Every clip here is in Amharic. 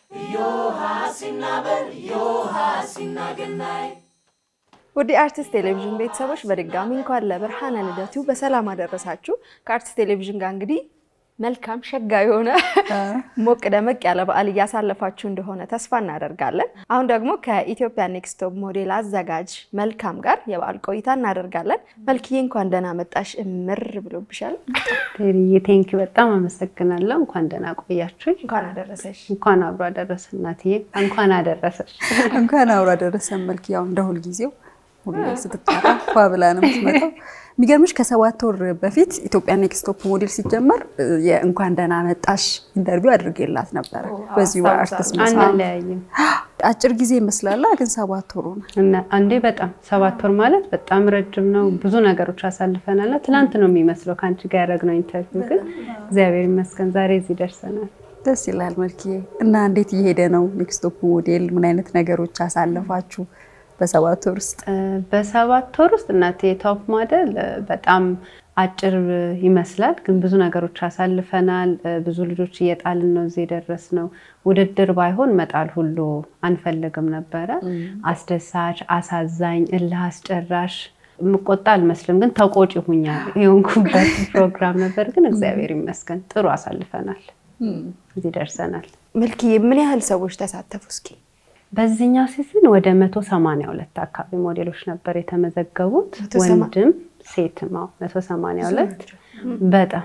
ወደ አርቲስት ቴሌቪዥን ቤተሰቦች በድጋሚ እንኳን ለብርሃነ ልደቱ በሰላም አደረሳችሁ። ከአርቲስት ቴሌቪዥን ጋር እንግዲህ መልካም ሸጋ የሆነ ሞቅ ደመቅ ያለ በዓል እያሳለፋችሁ እንደሆነ ተስፋ እናደርጋለን። አሁን ደግሞ ከኢትዮጵያ ኔክስት ቶፕ ሞዴል አዘጋጅ መልካም ጋር የበዓል ቆይታ እናደርጋለን። መልክዬ እንኳን ደህና መጣሽ። እምር ብሎብሻል። ቴንኪ በጣም አመሰግናለሁ። እንኳን ደህና ቆያችሁኝ። እንኳን አደረሰሽ። እንኳን አብሮ አደረሰ እናትዬ፣ እንኳን አደረሰሽ። እንኳን አብሮ አደረሰን። መልክ ያው እንደ ሁልጊዜው ሁሌ ስትጠራ ፏ ብላ ነው የምትመጣው። የሚገርምሽ ከሰባት ወር በፊት ኢትዮጵያ ኔክስት ቶፕ ሞዴል ሲጀመር የእንኳን ደህና መጣሽ ኢንተርቪው አድርጌላት ነበረ። በዚሁ አርቲስት መስላ አንለያይም። አጭር ጊዜ ይመስላላ፣ ግን ሰባት ወሩ ነው። እና አንዴ በጣም ሰባት ወር ማለት በጣም ረጅም ነው። ብዙ ነገሮች አሳልፈናል። ትናንት ነው የሚመስለው ከአንቺ ጋር ያደረግነው ኢንተርቪው፣ ግን እግዚአብሔር ይመስገን ዛሬ እዚህ ደርሰናል። ደስ ይላል መልክዬ። እና እንዴት እየሄደ ነው ኔክስት ቶፕ ሞዴል? ምን አይነት ነገሮች አሳለፋችሁ በሰባት ወር ውስጥ? በሰባት ወር ውስጥ እናቴ የቶፕ ሞዴል በጣም አጭር ይመስላል፣ ግን ብዙ ነገሮች አሳልፈናል። ብዙ ልጆች እየጣልን ነው እዚህ የደረስነው። ውድድር ባይሆን መጣል ሁሉ አንፈልግም ነበረ። አስደሳች፣ አሳዛኝ፣ እልህ አስጨራሽ የምቆጣ አልመስልም፣ ግን ተቆጪ ሁኛ የሆንኩበት ፕሮግራም ነበር። ግን እግዚአብሔር ይመስገን ጥሩ አሳልፈናል፣ እዚህ ደርሰናል። መልክዬ ምን ያህል ሰዎች ተሳተፉ? እስኪ በዚህኛው ሲዝን ወደ መቶ ሰማንያ ሁለት አካባቢ ሞዴሎች ነበር የተመዘገቡት ወንድም ሴትም። አዎ መቶ ሰማንያ ሁለት በጣም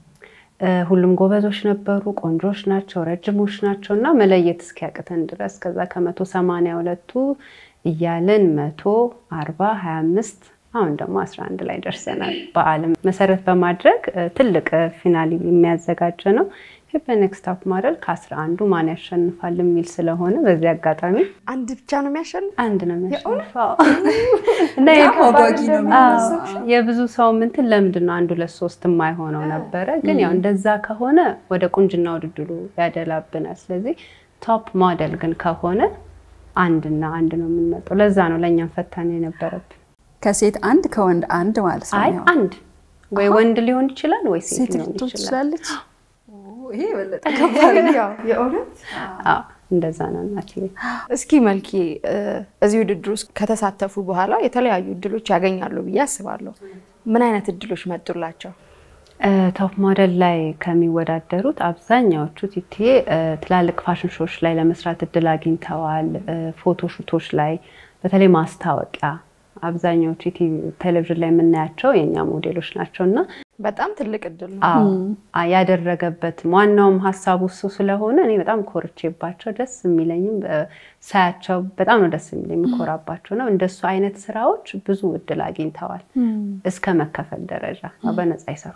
ሁሉም ጎበዞች ነበሩ፣ ቆንጆች ናቸው፣ ረጅሞች ናቸው እና መለየት እስኪያቅተን ድረስ ከዛ ከመቶ ሰማንያ ሁለቱ እያልን መቶ አርባ ሀያ አምስት አሁን ደግሞ አስራ አንድ ላይ ደርሰናል። በዓለም መሰረት በማድረግ ትልቅ ፊናል የሚያዘጋጀ ነው። ኢትዮጵያ ኔክስት ቶፕ ሞዴል ከአስራ አንዱ ማን ያሸንፋል የሚል ስለሆነ በዚህ አጋጣሚ አንድ ብቻ ነው የሚያሸንፍ? አንድ ነው የሚያሸንፈው እና በጣም አጓጊ ነው የሚመስለው። የብዙ ሰው ምንትን ለምንድን ነው አንድ ሁለት ሶስት የማይሆነው ነበረ። ግን ያው እንደዛ ከሆነ ወደ ቁንጅና ውድድሩ ያደላብናል። ስለዚህ ቶፕ ሞዴል ግን ከሆነ አንድና አንድ ነው የምንመጣው። ለዛ ነው ለእኛም ፈታኝ የነበረብን። ከሴት አንድ ከወንድ አንድ ማለት ነው። አይ ያው አንድ ወይ ወንድ ሊሆን ይችላል ወይ ሴት ሴት ሊሆን ልትሆን ይችላል። ትችላለች። ይሄ የበለጠ ያው የእውነት አዎ እንደዛ ነው እናቴ። እስኪ መልኪ እዚህ ውድድር ውስጥ ከተሳተፉ በኋላ የተለያዩ እድሎች ያገኛሉ ብዬ አስባለሁ። ምን አይነት እድሎች መጡላቸው? ቶፕ ሞዴል ላይ ከሚወዳደሩት አብዛኛዎቹ ቲቲዬ ትላልቅ ፋሽን ሾዎች ላይ ለመስራት እድል አግኝተዋል። ፎቶ ሹቶች ላይ በተለይ ማስታወቂያ አብዛኛዎቹ ቲቪ ቴሌቪዥን ላይ የምናያቸው የእኛ ሞዴሎች ናቸው እና በጣም ትልቅ እድል ነው። አዎ ያደረገበት ዋናውም ሀሳቡ እሱ ስለሆነ እኔ በጣም ኮርቼባቸው ደስ የሚለኝም ሳያቸው በጣም ነው ደስ የሚለኝ የምኮራባቸው ነው። እንደሱ አይነት ስራዎች ብዙ እድል አግኝተዋል እስከ መከፈል ደረጃ ያው በነፃ ይሰሩ።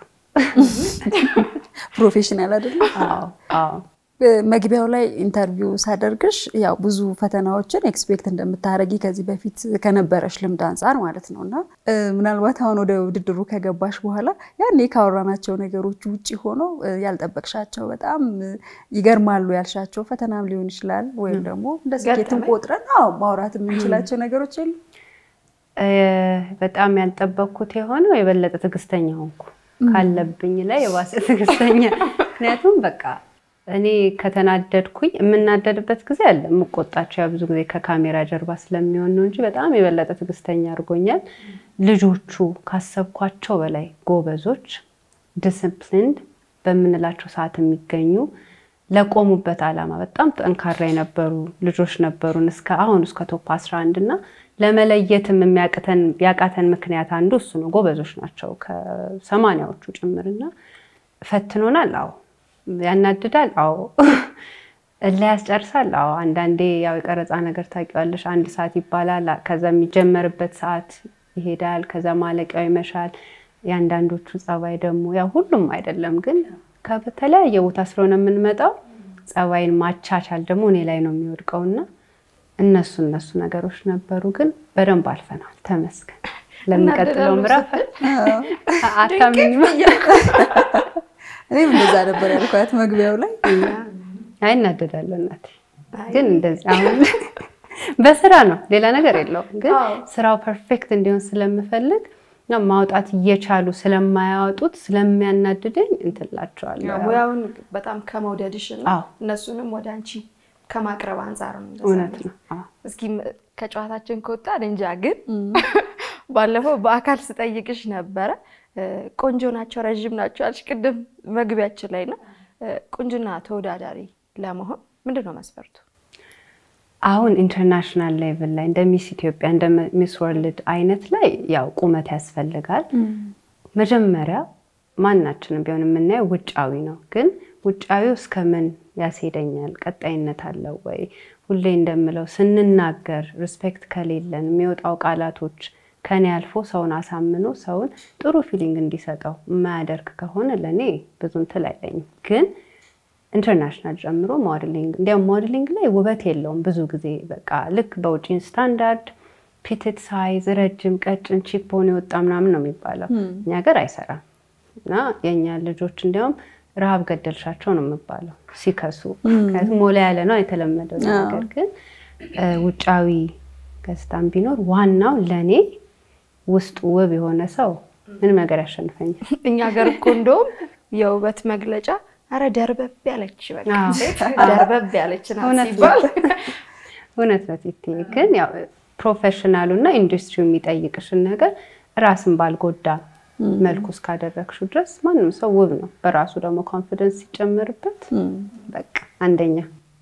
ፕሮፌሽናል አይደለም። አዎ አዎ መግቢያው ላይ ኢንተርቪው ሳደርግሽ ያው ብዙ ፈተናዎችን ኤክስፔክት እንደምታደርጊ ከዚህ በፊት ከነበረሽ ልምድ አንጻር ማለት ነው እና ምናልባት አሁን ወደ ውድድሩ ከገባሽ በኋላ ያኔ ካወራናቸው ነገሮች ውጭ ሆኖ ያልጠበቅሻቸው በጣም ይገርማሉ ያልሻቸው ፈተናም ሊሆን ይችላል ወይም ደግሞ እንደ ስኬትም ቆጥረን አዎ ማውራት የምንችላቸው ነገሮች የሉ? በጣም ያልጠበቅኩት የሆነው የበለጠ ትዕግስተኛ ሆንኩ ካለብኝ ላይ የባሰ ትዕግስተኛ ምክንያቱም በቃ እኔ ከተናደድኩኝ የምናደድበት ጊዜ አለ። የምቆጣቸው ያ ብዙ ጊዜ ከካሜራ ጀርባ ስለሚሆን ነው እንጂ በጣም የበለጠ ትዕግስተኛ አድርጎኛል። ልጆቹ ካሰብኳቸው በላይ ጎበዞች፣ ዲስፕሊንድ በምንላቸው ሰዓት የሚገኙ ለቆሙበት ዓላማ በጣም ጠንካራ የነበሩ ልጆች ነበሩን እስከ አሁን እስከ ቶፕ 11 እና ለመለየትም የሚያቅተን ያቃተን ምክንያት አንዱ እሱ ነው። ጎበዞች ናቸው ከሰማንያዎቹ ጭምርና ፈትኖናል። አዎ ያናድዳል። አዎ እላ ያስጨርሳል። አዎ አንዳንዴ ያው የቀረጻ ነገር ታውቂዋለሽ፣ አንድ ሰዓት ይባላል። ከዛ የሚጀመርበት ሰዓት ይሄዳል። ከዛ ማለቂያው ይመሻል። የአንዳንዶቹ ጸባይ ደግሞ ያው ሁሉም አይደለም፣ ግን ከተለያየ ቦታ ስለሆነ የምንመጣው ጸባይን ማቻቻል ደግሞ እኔ ላይ ነው የሚወድቀውና እነሱ እነሱ ነገሮች ነበሩ፣ ግን በደንብ አልፈናል። ተመስገን። ለሚቀጥለው ምዕራፍ አታምኝ እኔም እንደዛ ነበር ያልኳት መግቢያው ላይ። አይ እናደዳለሁ እናቴ፣ ግን እንደዚህ አሁን በስራ ነው ሌላ ነገር የለውም። ግን ስራው ፐርፌክት እንዲሆን ስለምፈልግ ማውጣት እየቻሉ ስለማያወጡት ስለሚያናድደኝ እንትላቸዋለሁ። ሙያውን በጣም ከመውደድሽ እና አዎ። እነሱንም ወደ አንቺ ከማቅረብ አንጻር ነው። እንደዛ እውነት ነው። ነው። አዎ። እስኪ ም- ከጨዋታችን ከወጣ እንጃ፣ ግን ባለፈው በአካል ስጠይቅሽ ነበረ እ፣ ቆንጆ ናቸው ረዥም ናቸው አልሽ ቅድም መግቢያችን ላይ ነው። ቁንጅና ተወዳዳሪ ለመሆን ምንድን ነው መስፈርቱ? አሁን ኢንተርናሽናል ሌቭል ላይ እንደ ሚስ ኢትዮጵያ እንደ ሚስ ወርልድ አይነት ላይ ያው ቁመት ያስፈልጋል። መጀመሪያ ማናችንም ቢሆን የምናየው ውጫዊ ነው። ግን ውጫዊው እስከ ምን ያስሄደኛል? ቀጣይነት አለው ወይ? ሁሌ እንደምለው ስንናገር ሪስፔክት ከሌለን የሚወጣው ቃላቶች ከኔ አልፎ ሰውን አሳምኖ ሰውን ጥሩ ፊሊንግ እንዲሰጠው የማያደርግ ከሆነ ለእኔ ብዙ እንትን አይለኝም። ግን ኢንተርናሽናል ጨምሮ ሞዴሊንግ እንዲያውም ሞዴሊንግ ላይ ውበት የለውም ብዙ ጊዜ በቃ ልክ በውጪን ስታንዳርድ ፒትት ሳይዝ ረጅም ቀጭን ቺፖን የወጣ ምናምን ነው የሚባለው። እኛ ሀገር አይሰራም እና የእኛ ልጆች እንዲያውም ረሃብ ገደልሻቸው ነው የሚባለው ሲከሱ። ምክንያቱም ሞላ ያለ ነው የተለመደው ነገር። ግን እ፣ ውጫዊ ገጽታም ቢኖር ዋናው ለእኔ ውስጡ ውብ የሆነ ሰው ምንም ነገር ያሸንፈኛል። እኛ ሀገር እኮ እንደውም የውበት መግለጫ አረ ደርበብ ያለች በቃ አዎ። ሴት ደርበብ ያለች ናት እውነት ነው። ሲባል እውነት ነው ቲቲ። ግን ያው ፕሮፌሽናሉ እና ኢንዱስትሪው የሚጠይቅሽን ነገር ራስን ባልጎዳ መልኩ እስካደረግሽው ድረስ ማንም ሰው ውብ ነው። በራሱ ደግሞ ኮንፊደንስ ሲጨመርበት በቃ አንደኛ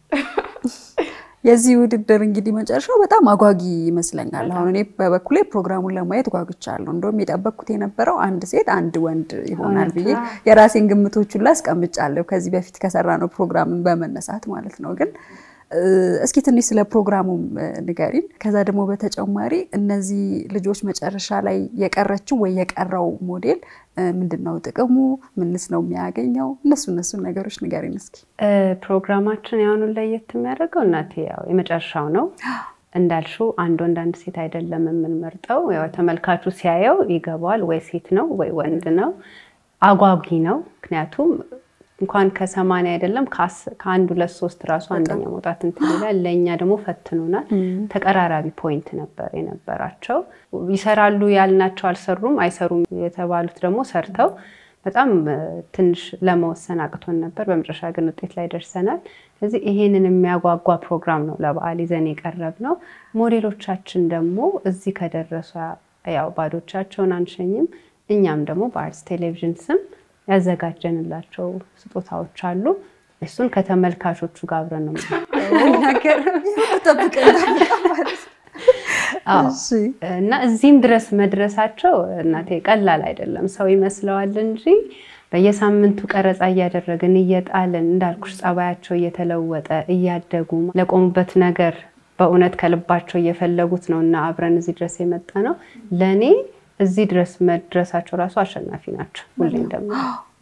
የዚህ ውድድር እንግዲህ መጨረሻው በጣም አጓጊ ይመስለኛል። አሁን እኔ በበኩሌ ፕሮግራሙን ለማየት ጓጉቻለሁ። እንደውም የጠበቅኩት የነበረው አንድ ሴት አንድ ወንድ ይሆናል ብዬ የራሴን ግምቶች ሁላ አስቀምጫለሁ ከዚህ በፊት ከሰራነው ፕሮግራምን በመነሳት ማለት ነው። ግን እ፣ እስኪ ትንሽ ስለ ፕሮግራሙም እ፣ ንገሪን። ከዛ ደግሞ በተጨማሪ እነዚህ ልጆች መጨረሻ ላይ የቀረችው ወይ የቀረው ሞዴል እ፣ ምንድን ነው ጥቅሙ? ምንስ ነው የሚያገኘው? እነሱ እነሱን ነገሮች ንገሪን እስኪ። እ፣ ፕሮግራማችን የአሁኑን ለየት የሚያደርገው እናቴ ያው የመጨረሻው ነው እንዳልሽው አንድ ወንድ አንድ ሴት አይደለም የምንመርጠው። ያው ተመልካቹ ሲያየው ይገባዋል ወይ ሴት ነው ወይ ወንድ ነው። አጓጊ ነው። ምክንያቱም እንኳን ከሰማንያ አይደለም ከአስ- ከአንድ ሁለት ሶስት ራሱ አንደኛ መውጣት እንትን ይላል። ለእኛ ደግሞ ፈትኖናል። ተቀራራቢ ፖይንት ነበር የነበራቸው። ይሰራሉ ያልናቸው አልሰሩም፣ አይሰሩም የተባሉት ደግሞ ሰርተው በጣም እ፣ ትንሽ ለመወሰን አቅቶን ነበር። በመጨረሻ ግን ውጤት ላይ ደርሰናል። ስለዚህ ይሄንን የሚያጓጓ ፕሮግራም ነው ለበዓል ይዘን የቀረብ ነው። ሞዴሎቻችን ደግሞ እዚህ ከደረሱ ያው ባዶቻቸውን አንሸኝም። እኛም ደግሞ በአርትስ ቴሌቪዥን ስም ያዘጋጀንላቸው ስጦታዎች አሉ። እሱን ከተመልካቾቹ ጋር አብረን ነው የምንናገረው። ጠብቀን ጠብቀን ማለት ነው። አዎ። እሺ። እና እዚህም ድረስ መድረሳቸው እናቴ ቀላል አይደለም። ሰው ይመስለዋል እንጂ በየሳምንቱ ቀረጻ እያደረግን እየጣልን እንዳልኩሽ ጸባያቸው እየተለወጠ እያደጉ ለቆሙበት ነገር በእውነት ከልባቸው እየፈለጉት ነው እና አብረን እዚህ ድረስ የመጣ ነው። ለእኔ እዚህ ድረስ መድረሳቸው ራሱ አሸናፊ ናቸው። ሁሌ እንደምለው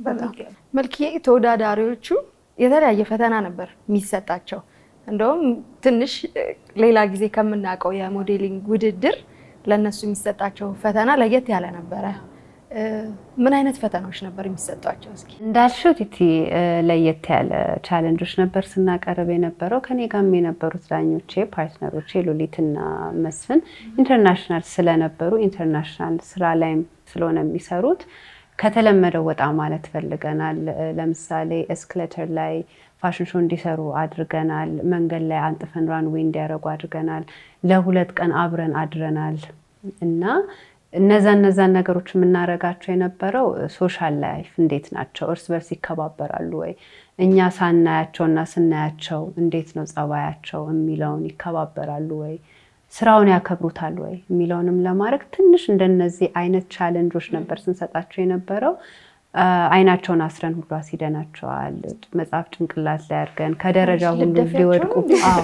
መልክዬ ተወዳዳሪዎቹ የተለያየ ፈተና ነበር የሚሰጣቸው። እንደውም ትንሽ እ፣ ሌላ ጊዜ ከምናውቀው የሞዴሊንግ ውድድር ለእነሱ የሚሰጣቸው ፈተና ለየት ያለ ነበረ። እ፣ ምን አይነት ፈተናዎች ነበር የሚሰጧቸው? እስኪ እንዳልሽው ቲቲ እ፣ ለየት ያለ ቻለንጆች ነበር ስናቀርብ የነበረው። ከኔ ጋርም የነበሩት ዳኞቼ ፓርትነሮቼ ሉሊትና መስፍን ኢንተርናሽናል ስለነበሩ ኢንተርናሽናል ስራ ላይም ስለሆነ የሚሰሩት ከተለመደው ወጣ ማለት ፈልገናል። እ፣ ለምሳሌ ኤስክሌተር ላይ ፋሽን ሾው እንዲሰሩ አድርገናል። መንገድ ላይ አንጥፈን ራንዌይ እንዲያደርጉ አድርገናል። ለሁለት ቀን አብረን አድረናል እና እነዛ እነዛን ነገሮች የምናደርጋቸው የነበረው ሶሻል ላይፍ እንዴት ናቸው፣ እርስ በርስ ይከባበራሉ ወይ፣ እኛ ሳናያቸው እና ስናያቸው እንዴት ነው ጸባያቸው የሚለውን ይከባበራሉ ወይ፣ ስራውን ያከብሩታል ወይ የሚለውንም ለማድረግ ትንሽ እንደነዚህ አይነት ቻለንጆች ነበር ስንሰጣቸው የነበረው። አ፣ አይናቸውን አስረን ሁሉ አስይደናቸዋል። መጽሐፍ ጭንቅላት ላይ አድርገን ከደረጃ ሁሉ ልደፊያቸው ሊወድቁ ነው? አዎ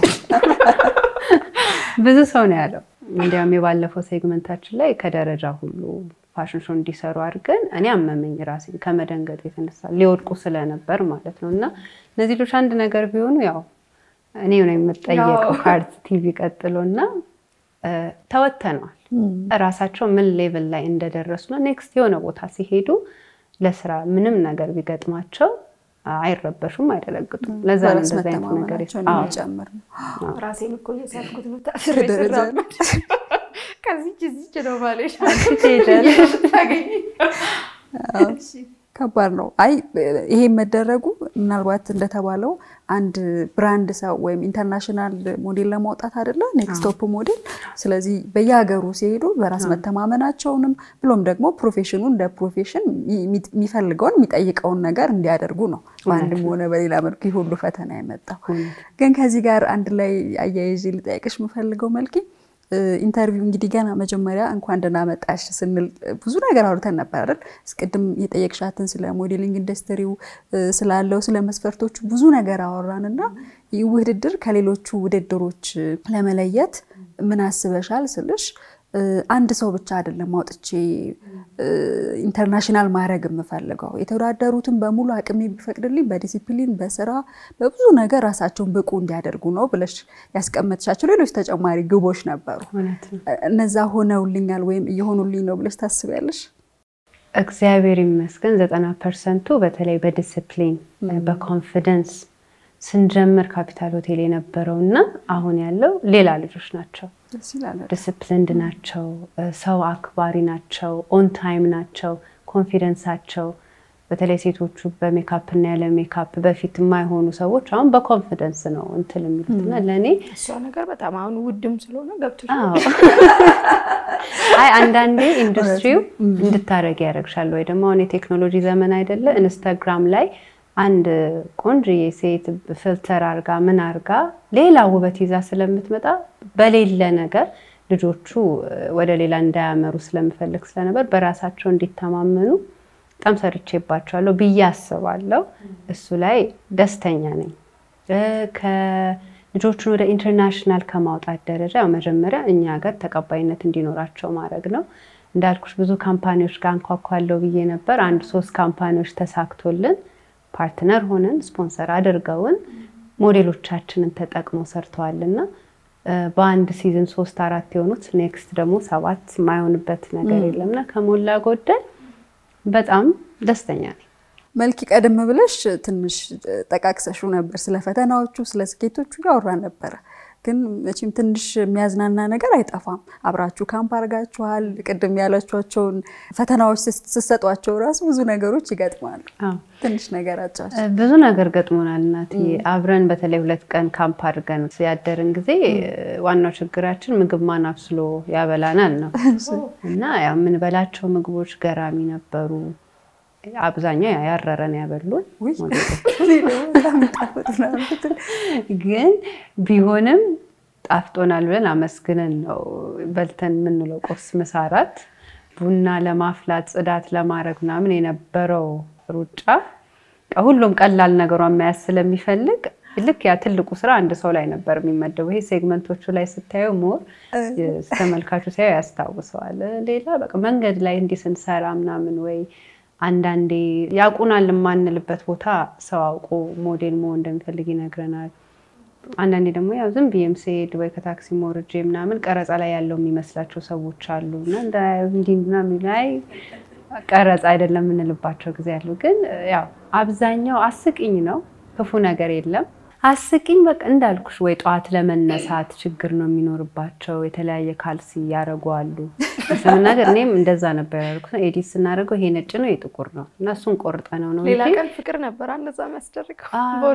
ብዙ ሰው ነው ያለው። እንዲያውም የባለፈው ሴግመንታችን ላይ ከደረጃ ሁሉ ፋሽን ሾው እንዲሰሩ አድርገን እኔ አመመኝ ራሴን ከመደንገጥ የተነሳ ሊወድቁ ስለነበር ማለት ነው። እና እነዚህ ልጆች አንድ ነገር ቢሆኑ ያው እኔ ነው የምጠየቀው ያው። ከአርት ቲቪ ቀጥሎ እና እ፣ ተወተነዋል። እራሳቸው ምን ሌቭል ላይ እንደደረሱ ነው ኔክስት የሆነ ቦታ ሲሄዱ ለስራ ምንም ነገር ቢገጥማቸው አይረበሹም፣ አይደነግጡም። ለዛ ነው በራስ እንደዚህ አይነት ነገር መተማመናቸውን አዎ። የሚጨምር ነው። ራሴን እኮ እየሳልኩት ነው ታስሬ ከደረጃ ስራመድ ከዚች እዚች ነው ማለሽ ትሄጃለሽ። ታገኝ። እሺ፣ ከባድ ነው። አይ ይሄ መደረጉ ምናልባት እንደተባለው አንድ ብራንድ ሰው ወይም ኢንተርናሽናል ሞዴል ለማውጣት አይደለ ኔክስት ቶፕ ሞዴል። ስለዚህ በየሀገሩ ሲሄዱ በራስ መተማመናቸውንም ብሎም ደግሞ ፕሮፌሽኑ እንደ ፕሮፌሽን የሚፈልገውን የሚጠይቀውን ነገር እንዲያደርጉ ነው በአንድም ሆነ በሌላ መልኩ ይህ ሁሉ ፈተና የመጣው። ግን ከዚህ ጋር አንድ ላይ አያይዤ ልጠይቅሽ የምፈልገው መልኪ ኢንተርቪው እንግዲህ ገና መጀመሪያ እንኳን ደህና መጣሽ ስንል ብዙ ነገር አውርተን ነበር አይደል? እስቅድም የጠየቅሻትን ስለ ሞዴሊንግ ኢንዱስትሪው ስላለው ስለ መስፈርቶቹ ብዙ ነገር አወራን እና ይህ ውድድር ከሌሎቹ ውድድሮች ለመለየት ምን አስበሻል ስልሽ አንድ ሰው ብቻ አይደለም አውጥቼ ኢንተርናሽናል ማድረግ የምፈልገው የተወዳደሩትን በሙሉ አቅሜ ቢፈቅድልኝ በዲሲፕሊን በስራ በብዙ ነገር ራሳቸውን ብቁ እንዲያደርጉ ነው ብለሽ ያስቀመጥሻቸው ሌሎች ተጨማሪ ግቦች ነበሩ። እነዛ ሆነውልኛል ወይም እየሆኑልኝ ነው ብለሽ ታስቢያለሽ? እግዚአብሔር ይመስገን ዘጠና ፐርሰንቱ በተለይ በዲስፕሊን በኮንፊደንስ ስንጀምር ካፒታል ሆቴል የነበረው እና አሁን ያለው ሌላ ልጆች ናቸው። ዲስፕሊንድ ናቸው፣ ሰው አክባሪ ናቸው፣ ኦን ታይም ናቸው፣ ኮንፊደንሳቸው በተለይ ሴቶቹ በሜካፕ እና ያለ ሜካፕ በፊት የማይሆኑ ሰዎች አሁን በኮንፊደንስ ነው እንትን የሚሉት እና ለእኔ እሷ ነገር በጣም አሁን ውድም ስለሆነ ገብቶ አይ አንዳንዴ ኢንዱስትሪው እንድታደረግ ያደረግሻል ወይ ደግሞ አሁን የቴክኖሎጂ ዘመን አይደለ ኢንስታግራም ላይ አንድ ቆንጆዬ ሴት ፍልተር አርጋ ምን አርጋ ሌላ ውበት ይዛ ስለምትመጣ በሌለ ነገር ልጆቹ ወደ ሌላ እንዳያመሩ ስለምፈልግ ስለነበር በራሳቸው እንዲተማመኑ በጣም ሰርቼባቸዋለሁ ብዬ አስባለሁ። እሱ ላይ ደስተኛ ነኝ። ከልጆቹን ወደ ኢንተርናሽናል ከማውጣት ደረጃ መጀመሪያ እኛ ሀገር ተቀባይነት እንዲኖራቸው ማድረግ ነው። እንዳልኩሽ ብዙ ካምፓኒዎች ጋር እንኳኳለው ብዬ ነበር። አንድ ሶስት ካምፓኒዎች ተሳክቶልን ፓርትነር ሆነን ስፖንሰር አድርገውን ሞዴሎቻችንን ተጠቅመው ሰርተዋልና በአንድ ሲዝን ሶስት አራት የሆኑት ኔክስት ደግሞ ሰባት የማይሆንበት ነገር የለምና ከሞላ ጎደል በጣም ደስተኛ ነኝ። መልኪ ቀደም ብለሽ ትንሽ ጠቃቅሰሹ ነበር ስለ ፈተናዎቹ፣ ስለ ስኬቶቹ ያወራ ነበረ። ግን መቼም ትንሽ የሚያዝናና ነገር አይጠፋም። አብራችሁ ካምፕ አድርጋችኋል። ቅድም ያላችኋቸውን ፈተናዎች ስትሰጧቸው ራሱ ብዙ ነገሮች ይገጥማሉ። ትንሽ ነገር አጫች ብዙ ነገር ገጥሞናል እናት አብረን በተለይ ሁለት ቀን ካምፕ አድርገን ያደርን ጊዜ ዋናው ችግራችን ምግብ ማን አብስሎ ያበላናል ነው እና ያው የምንበላቸው ምግቦች ገራሚ ነበሩ። አብዛኛው ያረረን ያበሉን ግን ቢሆንም ጣፍጦናል ብለን አመስግነን ነው በልተን የምንለው። ቁርስ፣ ምሳ፣ እራት ቡና ለማፍላት ጽዳት ለማድረግ ምናምን የነበረው ሩጫ ሁሉም ቀላል ነገሯን መያዝ ስለሚፈልግ ልክ ያ ትልቁ ስራ አንድ ሰው ላይ ነበር የሚመደቡ። ይሄ ሴግመንቶቹ ላይ ስታየው ሞር ተመልካቹ ሲያየው ያስታውሰዋል። ሌላ በቃ መንገድ ላይ እንዲህ ስንሰራ ምናምን ወይ አንዳንዴ ያውቁናል የማንልበት ቦታ ሰው አውቆ ሞዴል መሆን እንደሚፈልግ ይነግረናል። አንዳንዴ ደግሞ ያው ዝም ብዬም ስሄድ ወይ ከታክሲ ሞርጄ ምናምን ቀረጻ ላይ ያለው የሚመስላቸው ሰዎች አሉ እና እንዲህ ምናምን ላይ ቀረጻ አይደለም የምንልባቸው ጊዜ አሉ። ግን ያው አብዛኛው አስቂኝ ነው፣ ክፉ ነገር የለም። አስቂኝ በቃ እንዳልኩሽ ወይ ጠዋት ለመነሳት ችግር ነው የሚኖርባቸው። የተለያየ ካልሲ ያደረጉ አሉ። ስለምናገር እኔም እንደዛ ነበር ያደርኩት። ኤዲት ስናደርገው ይሄ ነጭ ነው ይሄ ጥቁር ነው እና እሱን ቆርጠ ነው ነው ሌላ ቀን ፍቅር ነበር እንደዛ የሚያስደርገው።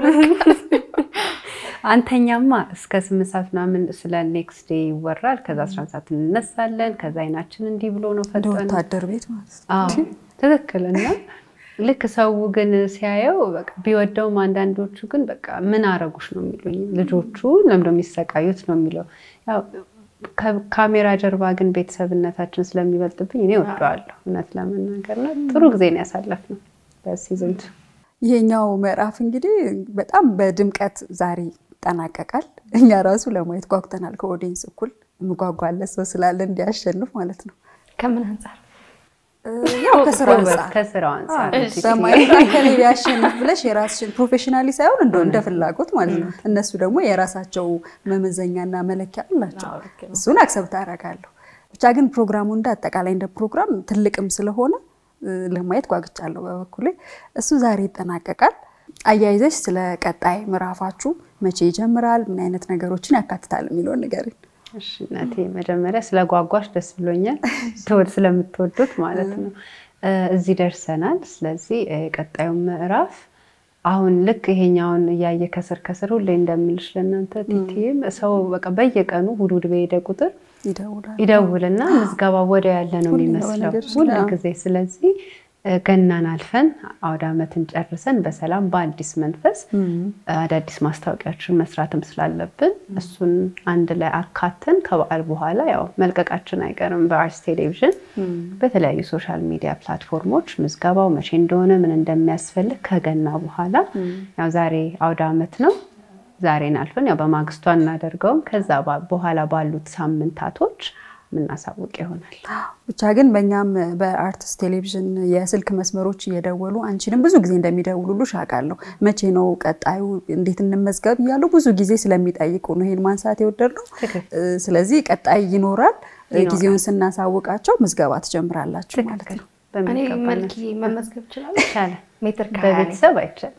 አንተኛማ እስከ ስምንት ሰዓት ምናምን ስለ ኔክስት ዴይ ይወራል። ከዛ አስራ አንድ ሰዓት እንነሳለን። ከዛ አይናችን እንዲህ ብሎ ነው ፈጠነ ወታደር ቤት ማለት ነው። ትክክል እና ልክ ሰው ግን ሲያየው ቢወደውም አንዳንዶቹ ግን በቃ ምን አረጉሽ ነው የሚሉኝ። ልጆቹ ለምዶ የሚሰቃዩት ነው የሚለው። ካሜራ ጀርባ ግን ቤተሰብነታችን ስለሚበልጥብኝ እኔ ወደዋለሁ እውነት ለመናገር ነው። ጥሩ ጊዜ ነው ያሳለፍነው በሲዝን ቱ። ይሄኛው ምዕራፍ እንግዲህ በጣም በድምቀት ዛሬ ይጠናቀቃል። እኛ ራሱ ለማየት ጓጉተናል። ከኦዲየንስ እኩል የምጓጓለት ሰው ስላለ እንዲያሸንፍ ማለት ነው። ከምን አንጻር ያው ከስራ አንጻር ከስራው አንጻር በማየት ከሌ ቢያሸንፍ ብለሽ የራስሽን ፕሮፌሽናሊ ሳይሆን እንደ እንደ ፍላጎት ማለት ነው። እነሱ ደግሞ የራሳቸው መመዘኛና መለኪያ አላቸው። እሱን አክሰብት አደርጋለሁ። ብቻ ግን ፕሮግራሙ እንደ አጠቃላይ እንደ ፕሮግራም ትልቅም ስለሆነ ለማየት ጓግቻለሁ በበኩሌ። እሱ ዛሬ ይጠናቀቃል። አያይዘሽ ስለ ቀጣይ ምዕራፋችሁ መቼ ይጀምራል፣ ምን አይነት ነገሮችን ያካትታል የሚለውን ንገሪኝ። እሺ እናቴ፣ መጀመሪያ ስለ ጓጓሽ ደስ ብሎኛል። ትወድ ስለምትወዱት ማለት ነው። እዚህ ደርሰናል። ስለዚህ ቀጣዩ ምዕራፍ አሁን ልክ ይሄኛውን እያየ ከስር ከስር ሁሌ እንደምልሽ ለእናንተ ቲቲም ሰው በቃ በየቀኑ እሑድ እሑድ በሄደ ቁጥር ይደውልና ምዝገባ ወዲያው ያለ ነው የሚመስለው ሁል ጊዜ። ስለዚህ ገናን አልፈን አውደ ዓመትን ጨርሰን በሰላም በአዲስ መንፈስ አዳዲስ ማስታወቂያችን መስራትም ስላለብን እሱን አንድ ላይ አካተን ከበዓል በኋላ ያው መልቀቃችን አይቀርም በአርትስ ቴሌቪዥን በተለያዩ ሶሻል ሚዲያ ፕላትፎርሞች ምዝገባው መቼ እንደሆነ ምን እንደሚያስፈልግ ከገና በኋላ ያው ዛሬ አውደ ዓመት ነው። ዛሬን አልፈን ያው በማግስቱ አናደርገውም። ከዛ በኋላ ባሉት ሳምንታቶች የምናሳውቅ ይሆናል። ብቻ ግን በእኛም በአርትስ ቴሌቪዥን የስልክ መስመሮች እየደወሉ አንቺንም ብዙ ጊዜ እንደሚደውሉልሽ አውቃለሁ። መቼ ነው ቀጣዩ፣ እንዴት እንመዝገብ እያሉ ብዙ ጊዜ ስለሚጠይቁ ነው ይሄን ማንሳት የወደድነው። ስለዚህ ቀጣይ ይኖራል። ጊዜውን ስናሳውቃቸው ምዝገባ ትጀምራላችሁ ማለት ነው። እኔ መልክ መመዝገብ እችላለሁ? ይቻላል። ሜትር በቤተሰብ አይቻልም።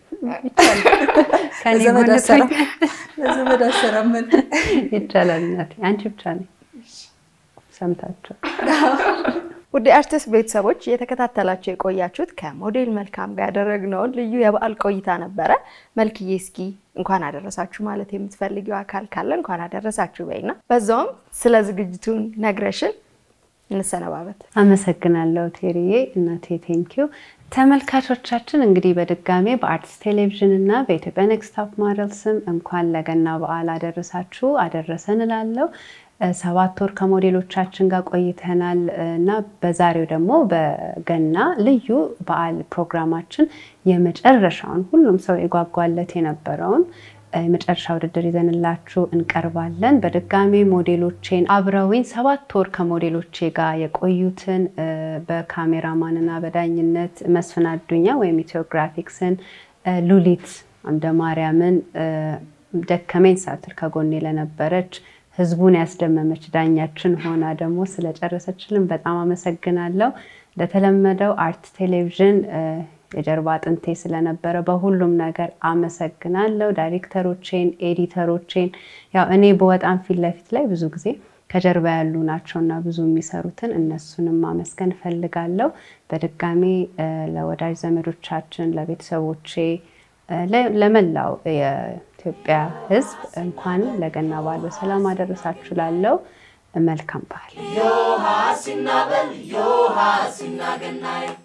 በዘመድ አሰራመን ይቻላል። እናቴ አንቺ ብቻ ነኝ ሰምታቸው ውድ አርቲስት ቤተሰቦች እየተከታተላችሁ የቆያችሁት ከሞዴል መልካም ጋር ያደረግነውን ልዩ የበዓል ቆይታ ነበረ። መልክዬ እስኪ እንኳን አደረሳችሁ ማለት የምትፈልጊው አካል ካለ እንኳን አደረሳችሁ በይና በዛውም ስለ ዝግጅቱን ነግረሽን እንሰነባበት። አመሰግናለሁ ቴሪዬ እናቴ ቴንኪዩ። ተመልካቾቻችን እንግዲህ በድጋሜ በአርትስ ቴሌቪዥን እና በኢትዮጵያ ኔክስት ቶፕ ሞዴል ስም እንኳን ለገና በዓል አደረሳችሁ አደረሰን እላለሁ። ሰባት ወር ከሞዴሎቻችን ጋር ቆይተናል እና በዛሬው ደግሞ በገና ልዩ በዓል ፕሮግራማችን የመጨረሻውን ሁሉም ሰው የጓጓለት የነበረውን የመጨረሻ ውድድር ይዘንላችሁ እንቀርባለን። በድጋሚ ሞዴሎቼን አብረውኝ ሰባት ወር ከሞዴሎቼ ጋር የቆዩትን በካሜራማንና በዳኝነት መስፍን አዱኛ ወይም ኢትዮግራፊክስን፣ ሉሊት አምደ ማርያምን ደከመኝ ሳትል ከጎኔ ለነበረች ህዝቡን ያስደመመች ዳኛችን ሆና ደግሞ ስለጨረሰችልን በጣም አመሰግናለሁ። እንደተለመደው አርት ቴሌቪዥን የጀርባ አጥንቴ ስለነበረ በሁሉም ነገር አመሰግናለሁ። ዳይሬክተሮቼን፣ ኤዲተሮቼን ያው እኔ በወጣም ፊት ለፊት ላይ ብዙ ጊዜ ከጀርባ ያሉ ናቸውና ብዙ የሚሰሩትን እነሱንም ማመስገን እፈልጋለሁ። በድጋሚ ለወዳጅ ዘመዶቻችን፣ ለቤተሰቦቼ፣ ለመላው የኢትዮጵያ ሕዝብ እንኳን ለገና በዓል በሰላም አደረሳችሁ ላለው መልካም በዓል